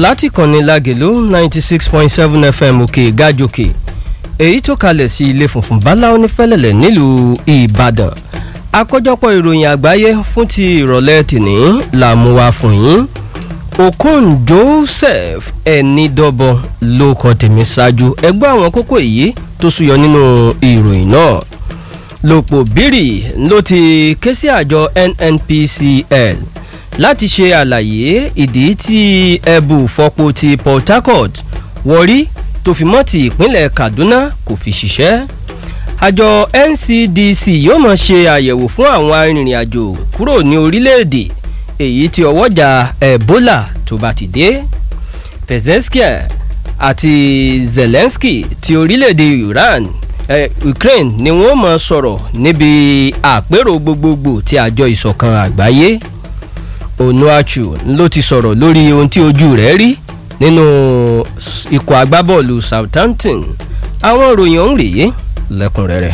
láti kànnì lágèlú ninety six point seven fm òkè gájòkè èyí tó kalẹ̀ sí ilé funfun bala onífẹ́lẹ̀lẹ̀ nílùú ìbàdàn àkójọpọ̀ ìròyìn àgbáyé fún ti ìrọ̀lẹ́ tìní là mú wá fún yín okon joseph ẹnidọ́bọ ló kọ tèmi ṣáájú ẹgbẹ́ àwọn kókó èyí tó súyọ nínú ìròyìn náà lòpọ̀ bírì ló ti ké sí àjọ nnpcl láti ṣe àlàyé ìdí tí ẹbù fọpo ti port harcourt wọrí tó fi mọ́ ti ìpínlẹ̀ kaduna kò fi ṣiṣẹ́ àjọ ncdc yóò mọ̀ ṣe àyẹ̀wò fún àwọn arìnrìn-àjò kúrò ní orílẹ̀-èdè èyí tí ọwọ́jà ebola tó bá ti dé pezeskia àti zelensky ti orílẹ̀-èdè iran eh, ukraine ni wọ́n mọ̀ sọ̀rọ̀ níbi àpérò gbogbogbò ti àjọ ìṣọ̀kan àgbáyé onuachu ló ti sọ̀rọ̀ lórí ohun tí ojú rẹ̀ rí nínú ikọ̀ agbábọ́ọ̀lù southampton àwọn ìròyìn ọ̀hún rèé lẹ́kùnrẹ́rẹ́.